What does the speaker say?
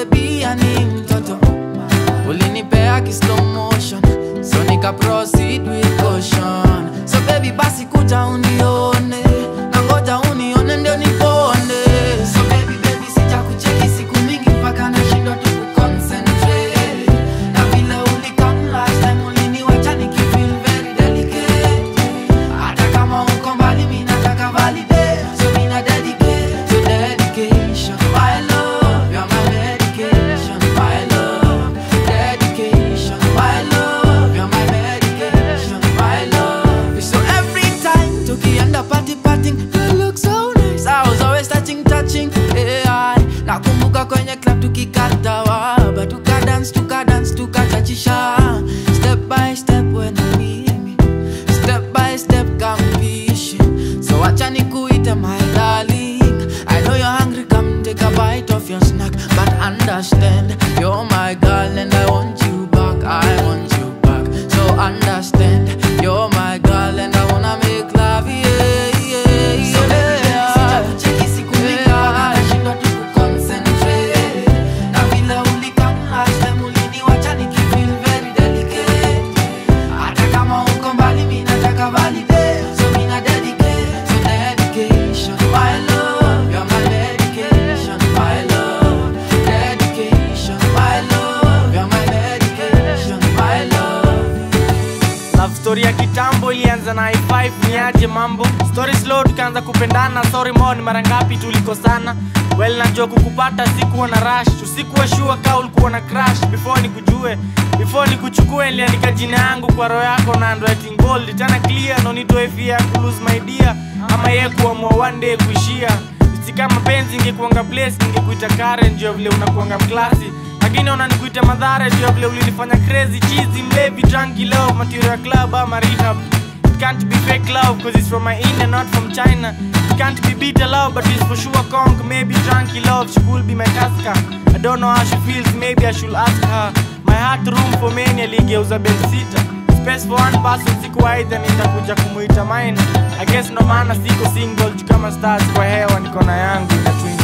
baby yani mtoto ulinipea ki slow motion so nika proceed with caution so baby basi kuja unione na ngoja unione ndio nipone so baby baby sija kucheki siku mingi mpaka nashindwa tu kuconcentrate na vile ulikam last time uliniwacha nikifeel very delicate hata kama uko mbali mi nataka validate so mina dedicate so dedication my love you're my medication my love dedication my love you're my medication my love so every time tukienda party partying you look so nice I was always touching touching yeah nakumbuka kwenye club tukikata waba tukadance tukadance tukachachisha step by step when I meet Step by step kampishi So wacha nikuite my darling I know you're hungry come take a bite of your snack But understand you're my girl and I want you back I want you back So understand you're my girl and I wanna make love yeah yeah yeah So baby sija kucheki siku mingi mpaka nashindwa tu kuconcentrate Na vile ulikam last time uliniwacha nikifeel very delicate hata kama uko mbali mi nataka validate so mina dedicate so dedication my love you're my medication my love dedication my love you're my medication my love love story ya kitambo ilianza na i5 niaje mambo story slow tukaanza kupendana sorry mo ni mara ngapi tulikosana well najua kukupata sikuwa na rush usikuwa shua ka ulikuwa na crash before nikujue before nikuchukue niliandika jina yangu kwa roho yako na handwriting gold tena clear no nitoe fear ku lose my dear ama ye kuamua one day kuishia si kama penzi ingekuanga place ningekuita Karen ndio vile unakuanga mklasi lakini unanikuita madhara ndio vile ulinifanya crazy cheesy mlevi drunky love material club ama rehab It can't be fake love cause it's from my India not from China It can't be bitter love but it's for sure conk Maybe drunky love she could be my tasker I don't know how she feels maybe I should ask her My heart room for many aligeuza bedsitter Space for one person siku aidha nitakuja kumuita mine I guess no maana siko single juu kama stars kwa hewa niko na yangu na twin